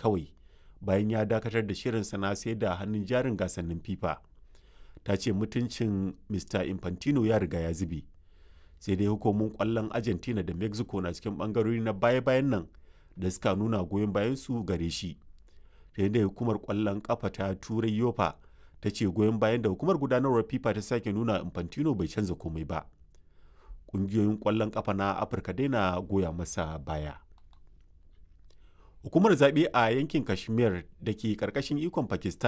kawai bayan ya dakatar da shirinsa na sai da hannun jarin gasannin fifa ta ce mutuncin mr infantino ya riga ya zube sai dai hukumomin kwallon argentina da mexico na cikin bangarori na baya-bayan nan da suka nuna goyon bayan su gare shi da hukumar kwallon kafa ta turai yofa ta ce goyon bayan da hukumar gudanarwar fifa ta sake nuna infantino bai canza komai ba ƙungiyoyin kwallon kafa na afirka dai na goya masa baya hukumar zaɓe a yankin kashmir da ke ƙarƙashin ikon pakistan